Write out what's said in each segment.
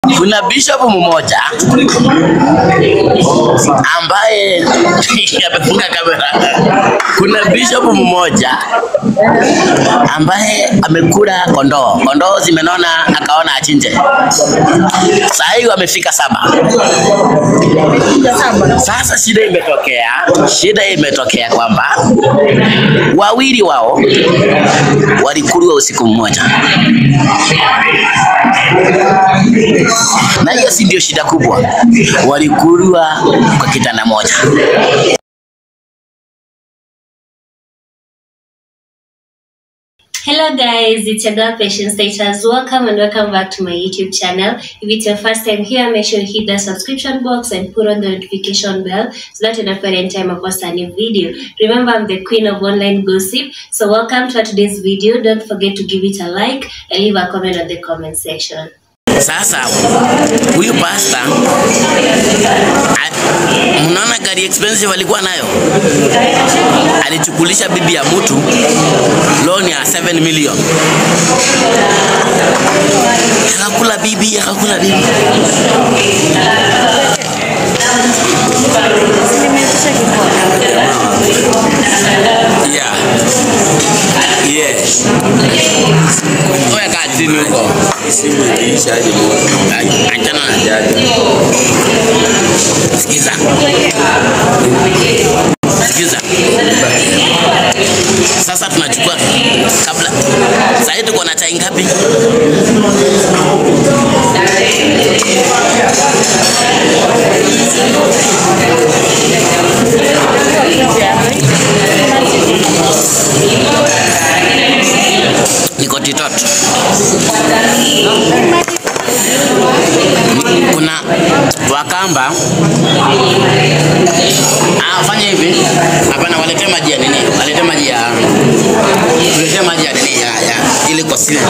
Kuna bishop mmoja ambaye amefunga kamera. Kuna bishop mmoja ambaye amekula kondoo, kondoo zimenona, akaona achinje. Saa hii wamefika saba. Sasa shida imetokea, shida imetokea kwamba wawili wao walikuliwa usiku mmoja, na hiyo si ndio shida kubwa, walikuliwa kwa kitanda moja. Hello guys, it's your girl Patience Status. Welcome and welcome back to my YouTube channel. If it's your first time here, make sure you hit the subscription box and put on the notification bell so that you don't forget anytime I post a new video. Remember, I'm the queen of online gossip. So welcome to today's video. Don't forget to give it a like and leave a comment on the comment section. Sasa huyu pasta a- mnaona gari expensive alikuwa nayo, alichukulisha bibi ya mtu loan ya 7 million, akakula bibi, akakula bibi. Yeah. Yes. Wewe kaa chini huko. Simu ikiisha aje moto. Achana na Jaja. Sikiza. Sikiza. Sasa tunachukua kabla. Sasa hivi tuko na chai ngapi? Niko titoto. Kuna Wakamba Ah, fanya hivi. Hapana, walete maji ya nini? Walete maji ya tulete maji ya nini ya, ya ili kwa sile.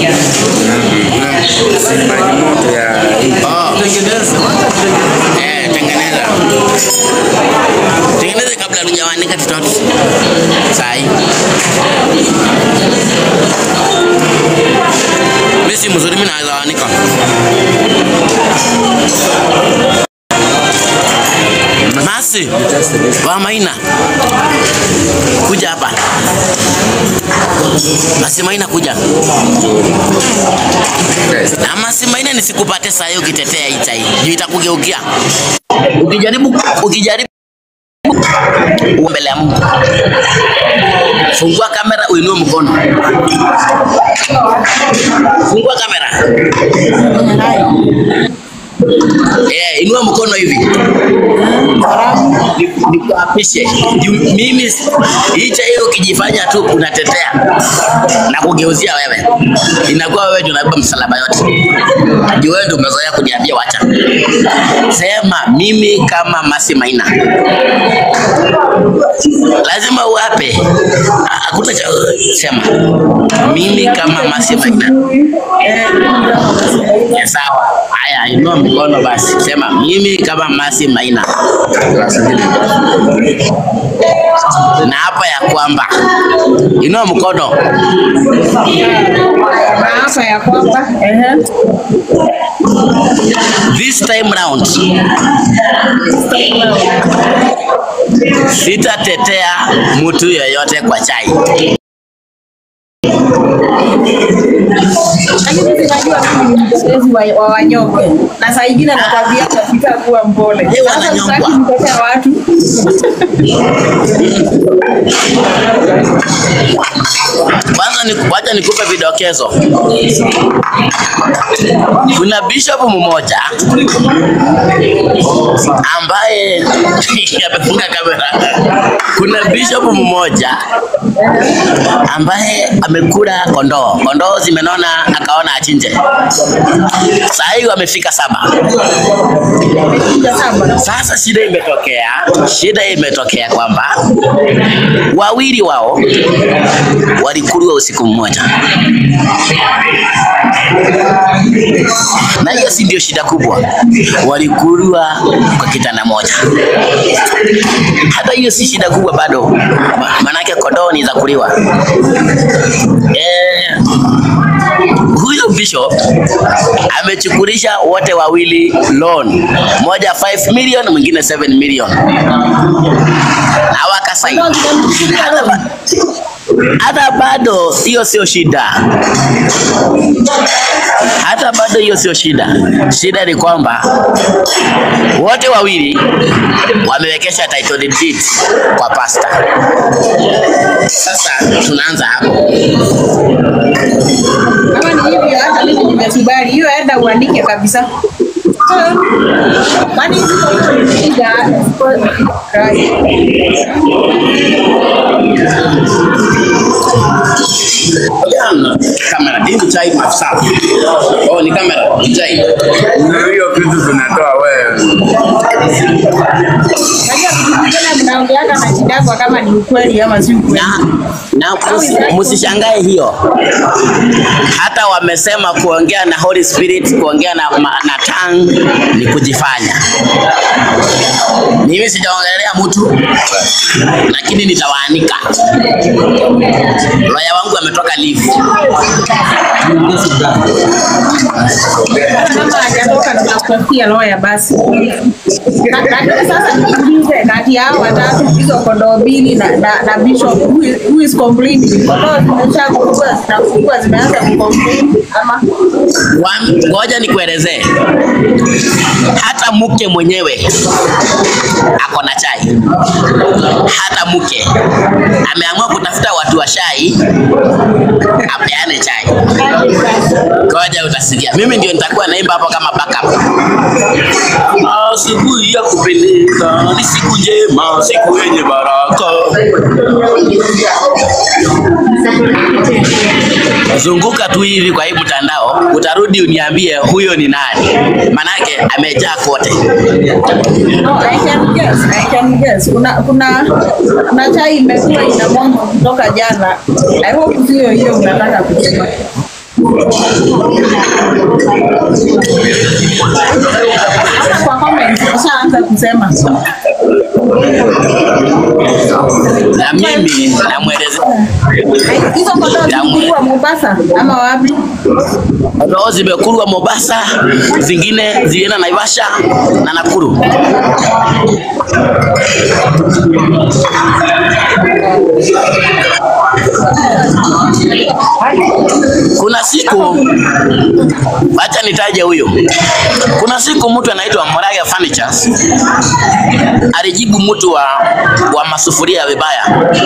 Si maji moto ya hii. Oh. Eh, tengeneza. Tengeneza kabla hujawanika titoto. Sai. Mimi si mzuri, mimi naweza wanika. Masi wa Maina, kuja hapa. Masi Maina, kuja. Na Masi Maina, nisikupate saa hii ukitetea hii chai, juu itakugeukia. Ukijaribu ukijaribu uwe mbele ya Mungu, fungua kamera, uinue mkono. Fungua kamera. Eh, inua mkono hivi. Ni- Nikuapishe. Juu Mimi hicha hiyo ukijifanya tu unatetea na kugeuzia wewe, inakuwa wewe ndio unabeba msalaba yote. Juu wewe ndio umezoea kuniambia wacha. Sema mimi kama Masi Maina lazima uape, Ha- hakuna cha sema mimi kama Masi Maina. Ya sawa. Haya, inua mkono basi, sema mimi kama Masi Maina Glasi mbili. na hapa ya kwamba, inua mkono, Maafa ya kwamba ehe, this time round sitatetea mtu yoyote kwa chai. lakini zinajua mimi ni mtetezi wa, wa wanyonge na saa ingine nakwambia nafika kuwa mpole. Eh, Sasa wananyongwa. sitaki kutetea watu Kwanza ni wacha nikupe vidokezo. Kuna bishop mmoja ambaye amefunga kamera. Kuna bishop mmoja ambaye amekula kondoo, kondoo zimenona, akaona achinje. Saa hii wamefika saba. Wamekuja saba. Sasa shida imetokea, shida imetokea kwamba wawili wao walikuliwa usiku mmoja, na hiyo si ndio shida kubwa, walikuliwa kwa kitanda moja. Hata hiyo si shida kubwa bado, Ma- maanake kondoo ni za kuliwa. Eh, huyo huyu bishop amechukulisha wote wawili loan, moja 5 million, mwingine 7 million, na wakasaini. Hata ba- Hata bado hiyo sio shida, hata bado hiyo sio shida. Shida ni kwamba wote wawili wamewekesha title deed kwa pasta. Sasa tunaanza hapo. Kama ni hivyo, hata mimi nimekubali hiyo, enda uandike kabisa. Kwani shida Kamera, hii ni chai masafi. Oh, ni kamera, ni chai. hiyo vitu tunatoa wewe. Najua vitu vingine mnaongeaga na shida yako kama ni ukweli ama si ukweli. na na musi- musishangae hiyo. Hata wamesema kuongea na Holy Spirit, kuongea na, ma- na tongue ni kujifanya. Mimi sijaongelea mtu, lakini nitawaanika. Loya wangu ametoka leave. Kama hajatoka tunakutafutia lawyer basi. Na- Lakini sasa niulize, kati ya hao watatu hizo kondoo mbili na, na, na bishop who is, who is complaining? Kondoo zimeshakufungua zinafungua zimeanza kucomplain ama Wa- Ngoja nikuelezee, hata mke mwenyewe ako na chai. Hata mke ameamua kutafuta watu wa chai apeane chai. Ngoja utasikia, mimi ndio nitakuwa naimba hapo kama backup. Asubuhi ya kupendeza ni siku njema, siku yenye baraka. Zunguka tu hivi kwa hii mtandao, utarudi uniambie huyo ni nani, manake amejaa kote. No, I can guess, I can guess. Kuna kuna kuna chai imekuwa ina mwanga kutoka jana. I hope sio hiyo unataka kusema. Hata kwa comments ushaanza kusema. Na mimi namwelezea Hizo kondoo zilikuwa Mombasa ama wapi? roho zimekurwa Mombasa, zingine zilienda Naivasha na Nakuru. Kuna siku, acha nitaje huyo. Kuna siku mtu anaitwa Moraga Furnitures alijibu mtu wa, wa masufuria vibaya,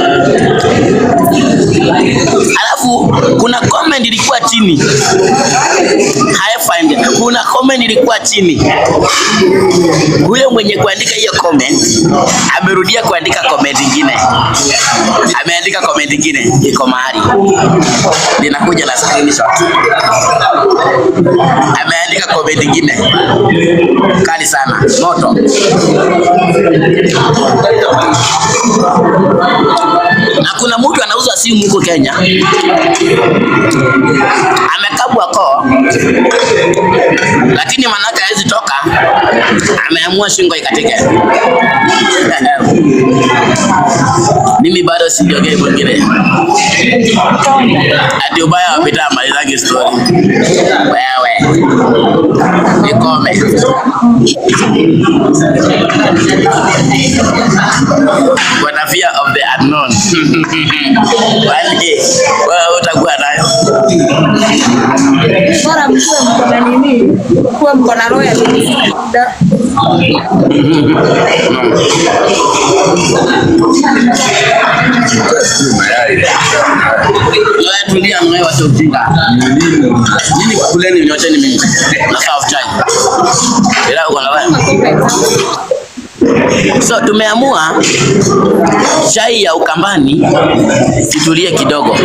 alafu kuna comment ilikuwa chini haya find, kuna comment ilikuwa chini. Huyo mwenye kuandika hiyo comment amerudia kuandika comment ingine, ameandika comment ingine, iko mahali ninakuja na screenshot. Ameandika comment ingine kali sana, moto. Na kuna mtu anauza simu huko Kenya, amekabwa koo, lakini manake hawezi toka, ameamua shingo ikatike. Mimi bado sijiongei mwingine, ati ubaya wapita malizangi story. Wewe nikome. Kuna fear of the unknown. Kwani wewe utakuwa nayo? Bora mkuwe mko na nini? Kuwe mko na roho ya nini? Wewe tulia mwe wacha ujinga. Nini kuleni nyocheni mimi. Na serve chai. Ila uko na wewe. So tumeamua chai ya Ukambani itulie kidogo.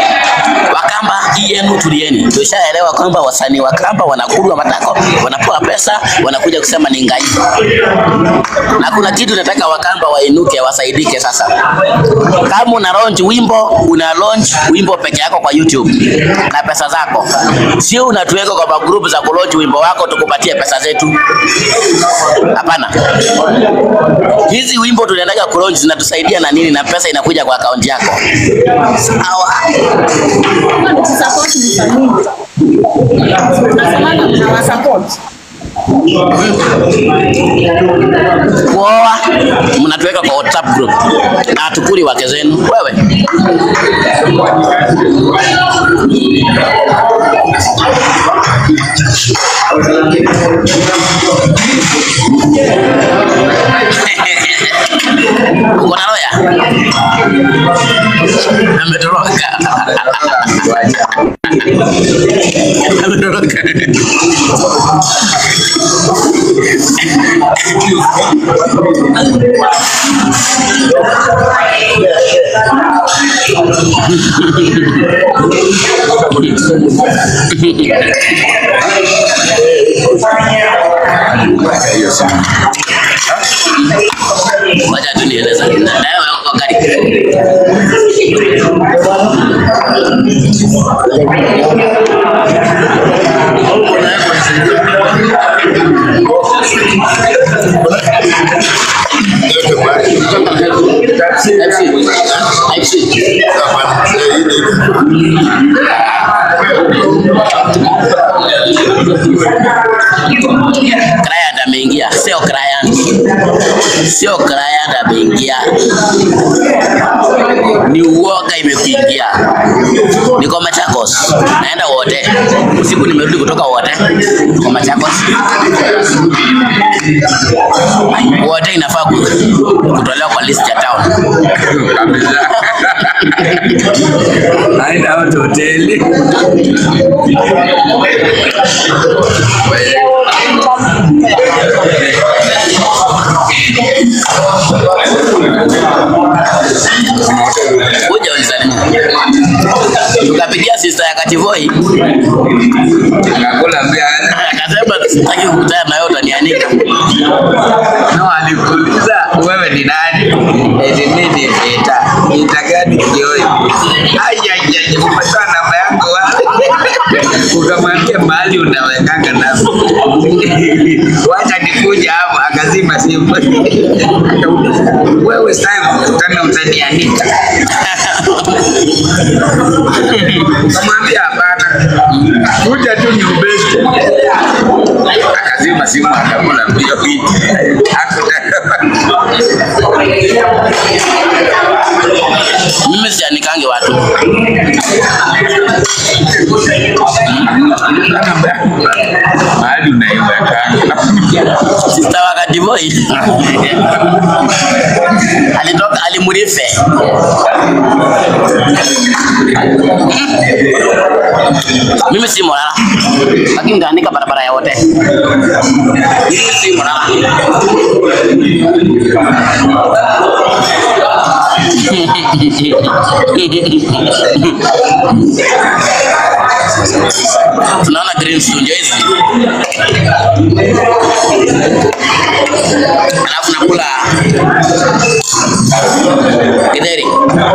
Wakamba hii yenu tulieni. Tushaelewa kwamba wasanii wa Kamba wanakulwa matako, wanapewa pesa pesa, wanakuja kusema ni ngai. Na kuna kitu nataka Wakamba wainuke, wasaidike sasa. Kama una launch wimbo, una launch wimbo peke yako kwa YouTube na pesa zako, sio unatuweka kwa magrupu za kulaunch wimbo wako tukupatie pesa zetu. Hapana, hizi wimbo tunataka kulaunch zinatusaidia na nini, na pesa inakuja kwa akaunti yako. Sawa. Support ni familia. Nasemanga mnawasupport. kuoa mnatuweka kwa WhatsApp group na hatukuli wake zenu. Wewe uko na loya ametoroka, ametoroka. Wacha tu nieleza na wewe uko karibu. Client ameingia, sio client, sio client ameingia, ni uoga imekuingia. Niko Machakos, naenda wote usiku, nimerudi kutoka wote, niko Machakos. Wote inafaa ku- kutolewa kwa list ya town. Kabisa. Aenda wote hoteli. Kuja unisalimie. Tukapigia sister ya Kativoi Akakula pia. akasema sitaki kukutana na wewe, utanianika. No, alikuuliza wewe ni nani? Eti mimi ni Peter. Peter gani kioi? Ai ai ai, umetoa namba yangu wapi? Ukamwambia mahali unawekanga namba. Wacha nikuja hapo, akazima simu. Akauliza, wewe sasa kukutana utanianika. Ukamwambia hapana. Kuja tu nyumbani. Akazima simu akakula mbio mbio. Hakutaka. Mimi sianikange watu. mahali unaiwekanga Sister wa Kativoi alitoka alimurife. Mimi si Morala, lakini ndaandika barabara ya wote. Mimi si Morala. Tunaona green studio hizi. Alafu nakula githeri.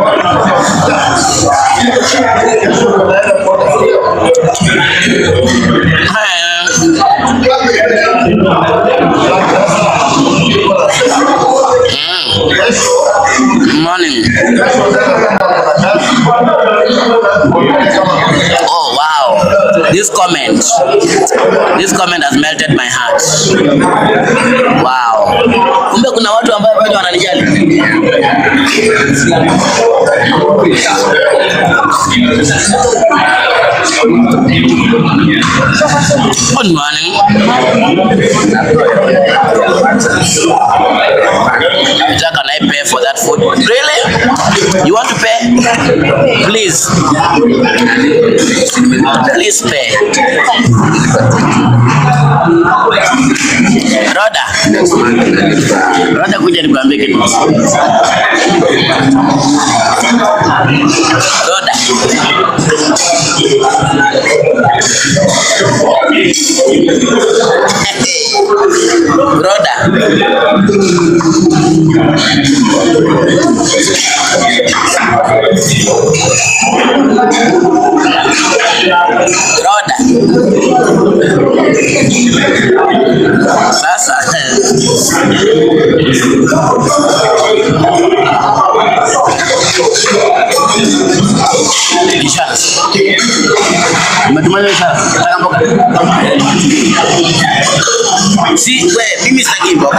Mm. Morning. Oh wow. This comment. This comment has melted my heart. Wow. Kumbe kuna watu ambao bado wananijali. Good morning. Jack, can I pay for that food? Really? You want to pay? Please. Please pay. Roda. Roda kuja nikwambie kitu. Roda. Broda. Broda. Sasa Insurance. Umetumana insurance? Nataka mboga. Si we, mimi sitaki mboga.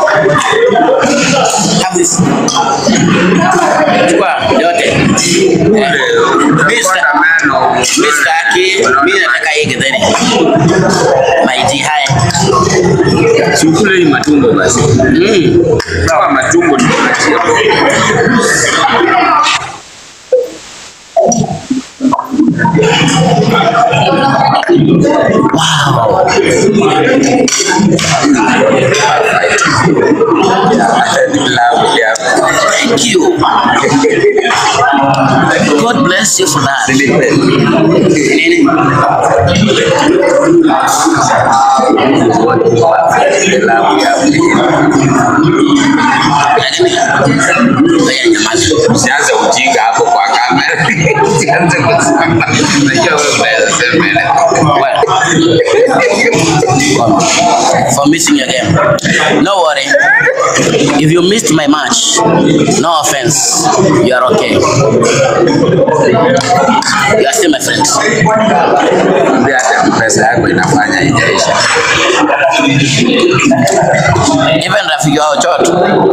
Have this. Chukua yote. Mimi sita- mimi sitaki, mimi nataka hii githeri. Maiti haya. Sikule hii matumbo basi. Mm. Kama matumbo ndio nachia. Wow. Thank you. God bless you for that. Nini? Lakini, ngoja nyamaza. Usianze ujinga hapo kwa kamera. Usianze kusema. Najua wewe unaweza sema ile. Well, for missing your game. No worry. If you missed my match, no offense. You are okay. You are still my friends. Mwambie hata pesa yako inafanya ijaisha. Even Rafiki wao Chot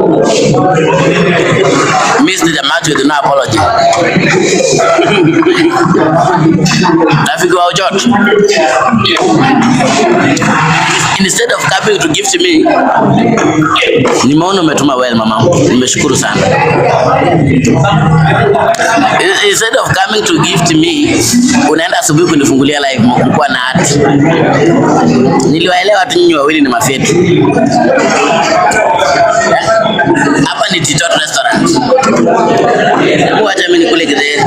missed the match with no apology. Rafiki wao Chot instead of coming to gift me, nimeona umetuma well mama, nimeshukuru sana. Instead of coming to gift me, unaenda asubuhi kunifungulia live mkuwa na hati. Niliwaelewa tu nyinyi wawili ni mafyetu. Hapa ni Titot Restaurant. Hebu acha mimi nikule githeri.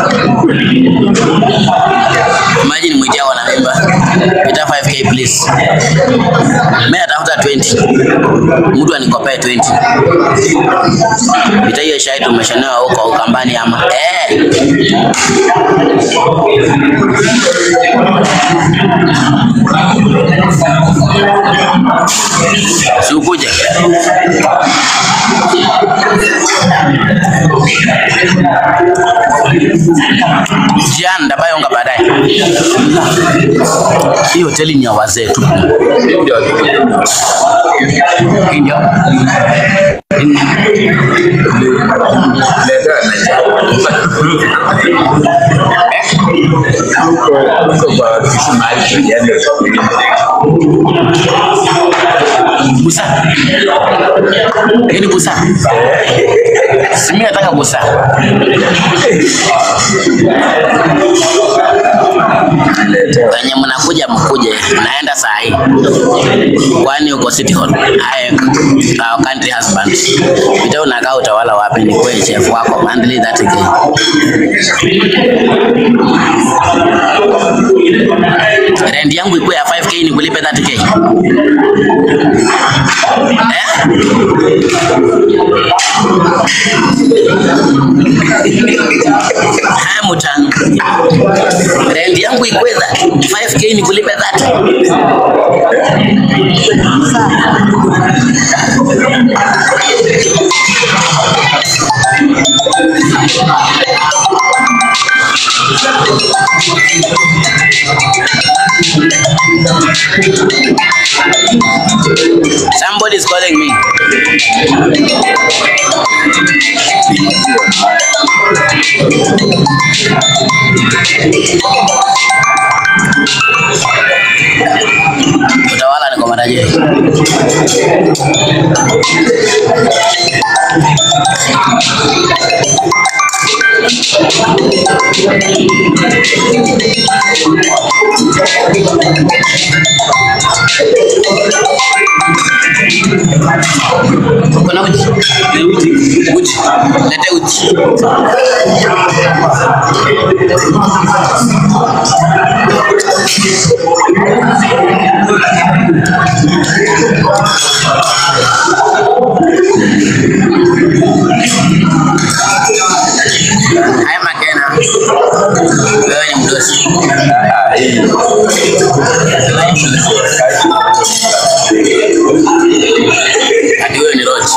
Imagine mwijao wana mimba. Ita 5k please. Mimi natafuta 20. Mtu anikopee 20. Ita hiyo shai tumeshanewa huko Ukambani ama. Eh. Si ukuje. Jian ndabayonga baadaye. Hii hoteli ni ya wazee tu. Hii ndio. Busa. Hii ni busa. Si mimi nataka busa. Wenye mnakuja mkuje, naenda saa hii. Kwani uko City Hall? I, our country husband. Vita unakaa utawala wapi? Ni kweli chef wako monthly 30k. Rent yangu ikuwe ya 5k nikulipe 30k. Eh? Haya mutano. Rent yangu ikuwe 5k nikulipe 30. Somebody is calling me. Utawala ni kwa matajiri. Kuna uji? Uji. Lete uji. Haya Makena, wewe ni mdosi. Ah, hii. Hadi wewe ni Roach.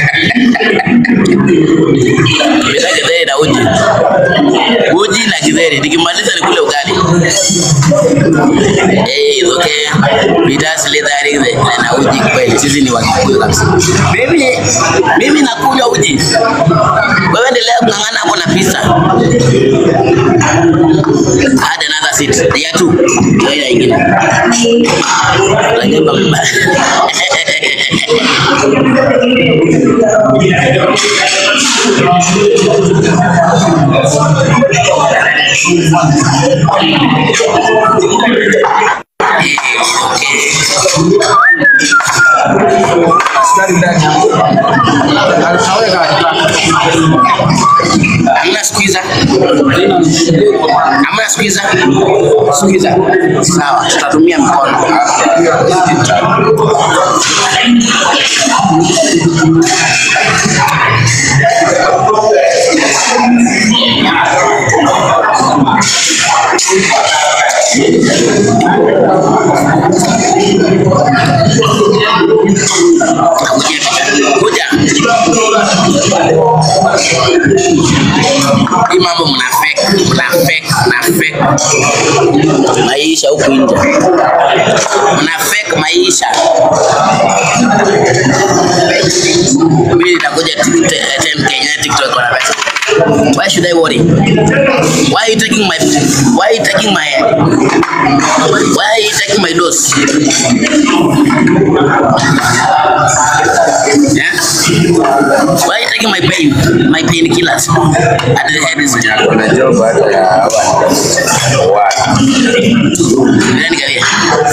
Bila githeri na uji. Uji na githeri. Nikimaliza nikule ugali. Eh, it's okay. Vitas lidhari githeri na uji kweli. Sisi ni Wakikuyu kabisa. Mimi mimi nakunywa uji. Wewe endelea kung'ang'ana hapo na pizza. Add another seat. Ya tu. Hiyo ingine. Lakini baba. Askari ndani. Alitaweka Hamna squeezer. Hamna squeezer. Squeezer. Sawa, tutatumia mkono. Kuja. Hii mambo mna fake, mna fake, mna fake. Maisha huku nje. Mna fake maisha. Mimi nitakuja TikTok Kenya TikTok kwa pesa. Why should I worry? Why are you taking my why are you taking my why are you taking my dose? Yeah? Why are you taking my pain? My painkillers? At the head is kuna job hata ya hawa wa Nani kawia?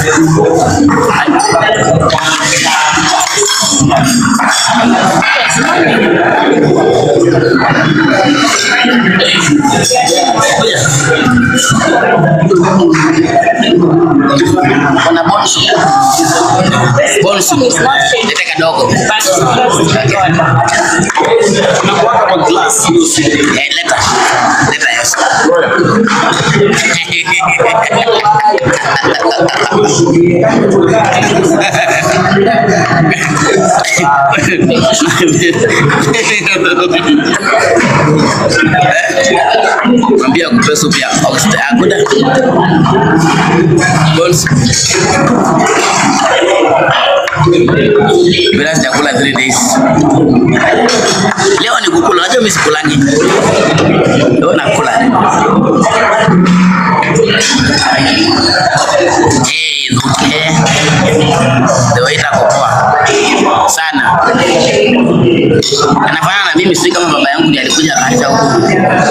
Kuna bonsu. Bonsu. Lete kadogo. Eh, leta. Leta yes. Mwambie akupe supu ya oxtail. Hakuna. Bones. Bila sijakula 3 days. Leo ni kukula, unajua mimi sikulangi. Leo nakula. Eh, okay. The way itakopoa sana. Anafanana na mimi, si kama baba yangu ndiye alikuja akaacha huku.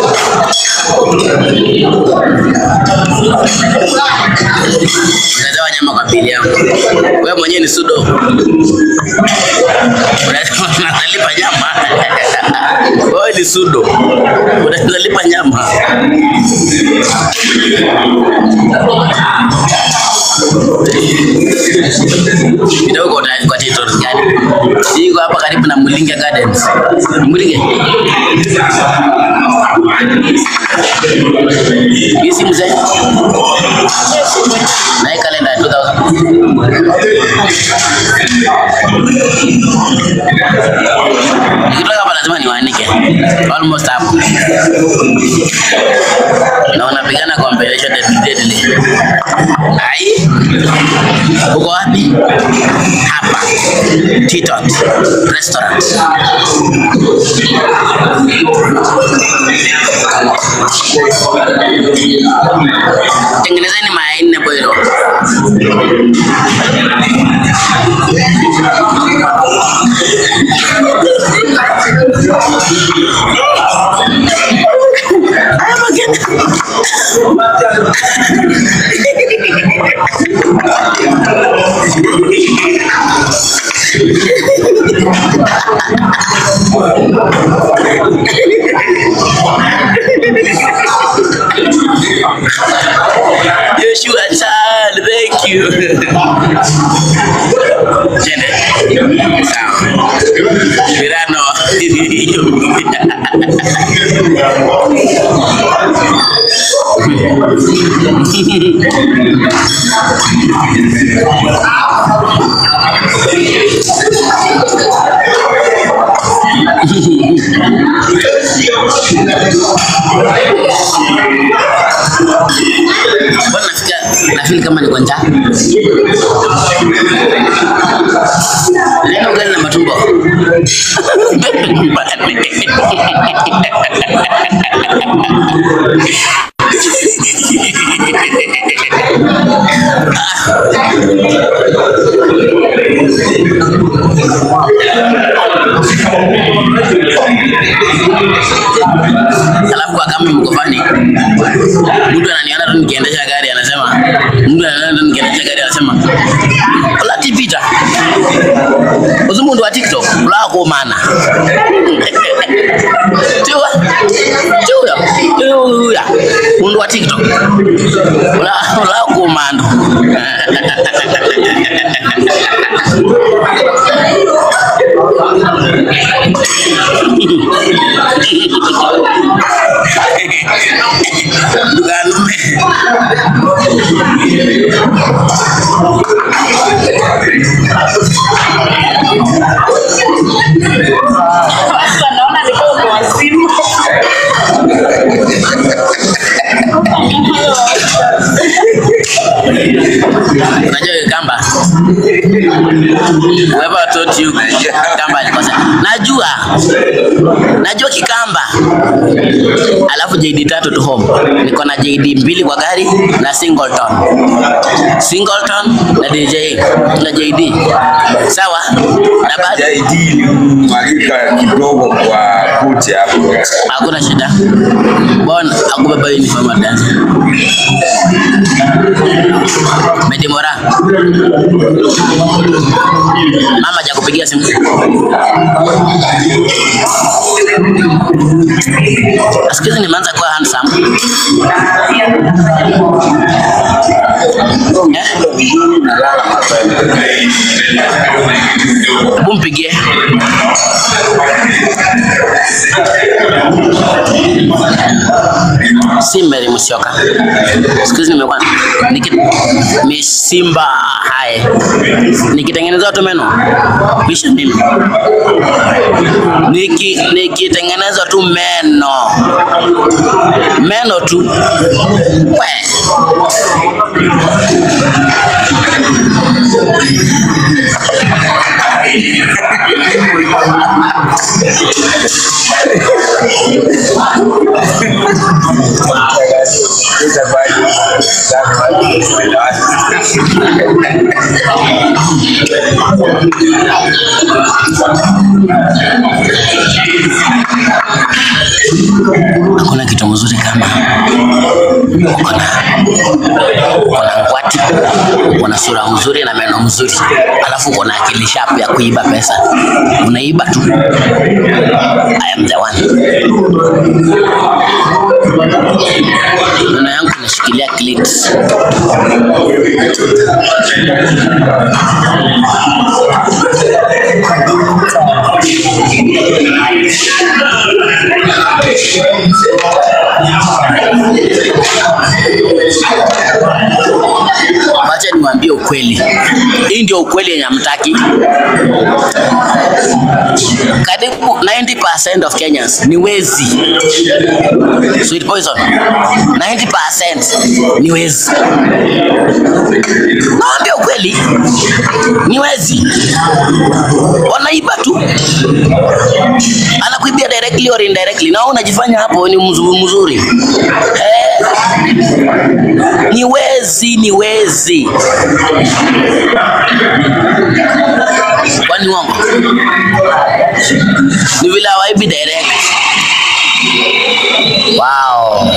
Unaletewa nyama kwa bili yangu. Wewe mwenyewe ni sudo. Unaletewa- Unalipa nyama. Wewe ni sudo. Unalipa nyama. Kidogo kwa kwa territory gani? Iko hapa karibu na Mulinge Gardens. Mulinge. Hii si mzee. Na hii kalenda ya 2000. Nikitoka hapa lazima niwaanike. Almost hapo. Na wanapigana competition deadly. Ai. Uko wapi? Hapa. Titot Restaurant. Tengenezeni mayai nne boilo. Haya mageni. Joshua Chan, thank you. Mbona nafika nafeel kama niko njaa? Leo ugali na matumbo. Alafu kwa kama mkofani mtu ananiona tu nikiendesha gari anasema, mtu ananiona tu nikiendesha gari anasema, Olati Peter, uzi mundu wa TikTok ulako mana tiwa tiwa tiwa mundu wa TikTok ula ulako mando Duganume. naona niko kwa wazimu. Unajua hiyo kamba? Whoever taught you kamba alikosa. Najua. Najua kikamba. Alafu JD tatu to home. Niko na JD mbili kwa gari na Singleton. Singleton na DJ na JD. Sawa? Na bado JD ni mwagika kidogo kwa kuti hapo. hakuna shida. Bon, akubeba uniform ya dance. Medimora. Mama hajakupigia simu. Siku hizi nimeanza kuwa handsome. Eh? Hebu mpigie. si Mary Musyoka. Siku hizi nimekuwa niki misimba hai nikitengeneza tu meno bisha nini, niki nikitengeneza tu meno meno tu we hakuna kitu mzuri kama uko na uko na ngwati, uko na sura mzuri na meno mzuri, alafu uko na akili sharp ya kuiba pesa, unaiba tu. I am the one. Meno yangu inashikilia clit. Wacha niwaambie ukweli, hii ndio ukweli yenye hamtaki. Karibu 90% of Kenyans ni wezi. Sweet poison. 90% ni wezi. Naambia ukweli, ni wezi. Wanaiba tu, anakuibia directly or indirectly, na wewe unajifanya hapo ni mzuri mzuri. Eh, ni wezi, ni wezi. Kwani uongo? Ni vile hawaibi direct. Wow.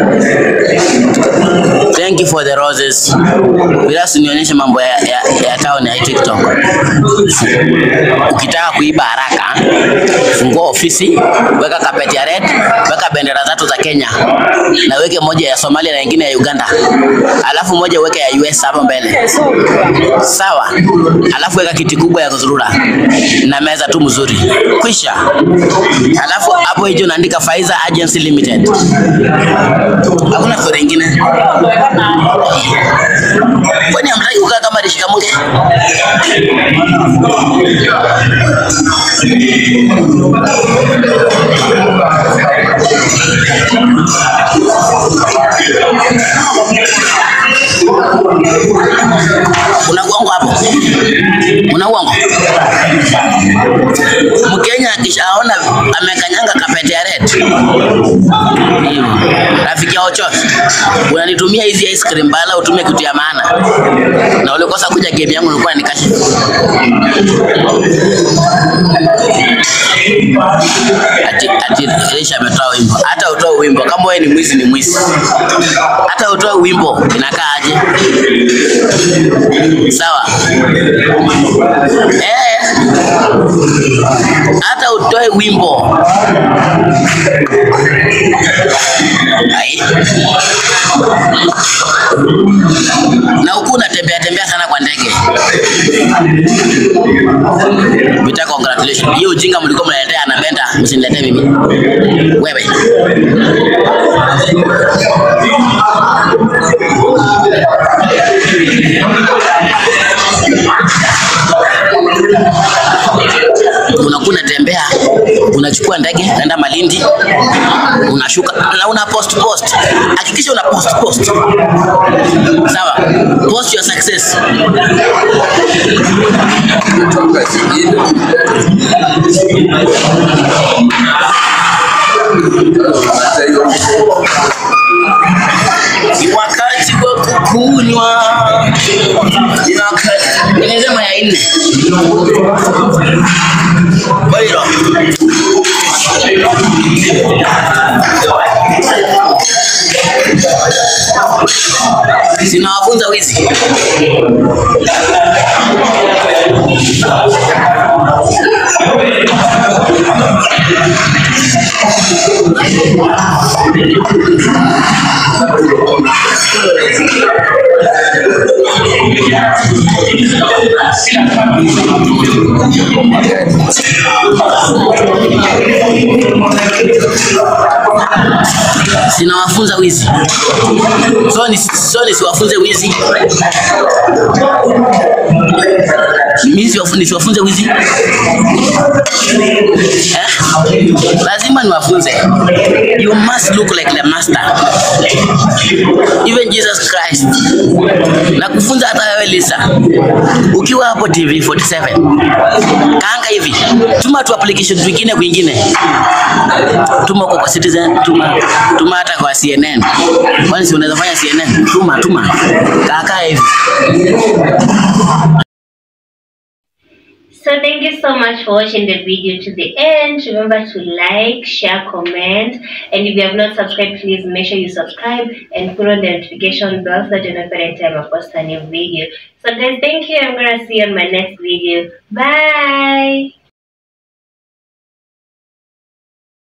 Thank you for the roses. Bila usinionyeshe mambo ya, ya, ya town mtandao ni TikTok. Ukitaka kuiba haraka, fungua ofisi, weka kapeti ya red, weka bendera tatu za Kenya na weke moja ya Somalia na nyingine ya Uganda, alafu moja weke ya US hapo mbele, sawa? Alafu weka kiti kubwa ya kuzurura na meza tu mzuri, kwisha. Alafu hapo hicho unaandika Faiza Agency Limited, hakuna story ingine. Kwani hamtaki kukaa kama Rishikamunge? Kuna uongo hapo? Kuna uongo? Mkenya akishaona amekanyanga kapete ya red, hivyo rafiki yao Ochot, unanitumia hizi ice cream bala utumie kitu ya maana, na ulikosa kuja game yangu ulikuwa nikashi ati ati Elisha ametoa wimbo. Hata utoe wimbo kama wewe ni mwizi, ni mwizi. Hata utoe wimbo inakaa aje? Sawa eh, hata utoe wimbo Ai. na huku unatembea tembea sana kwa ndege Vita, congratulations. Hiyo ujinga mlikuwa mnaletea anapenda, msiniletee mimi. Wewe. Unakuwa unatembea, unachukua ndege, naenda Malindi, unashuka na una post post. Hakikisha una post post. Sawa? Post your success. Ni wakati wa kukunywa. Ni wakati. Nimesema ya nne. Bairo. Sinawafunza wizi. Sinawafunza wizi. So ni so nisiwafunze wizi. Mimi siwafu- nisiwafunze wizi. Eh? Lazima niwafunze. You must look like the master. Even Jesus Christ. Na kufunza hata wewe Lisa. Ukiwa hapo TV 47. Kaanga hivi. Tuma tu application twingine kwingine. Tuma huko kwa Citizen, tuma tuma hata kwa CNN. Kwani si unaweza fanya CNN? Tuma tuma. Kaka hivi. So thank you so much for watching the video to the end. Remember to like, share, comment, and if you have not subscribed, please make sure you subscribe and put on the notification bell so that you know every time I post a new video. So guys, thank you. I'm gonna see you on my next video. Bye.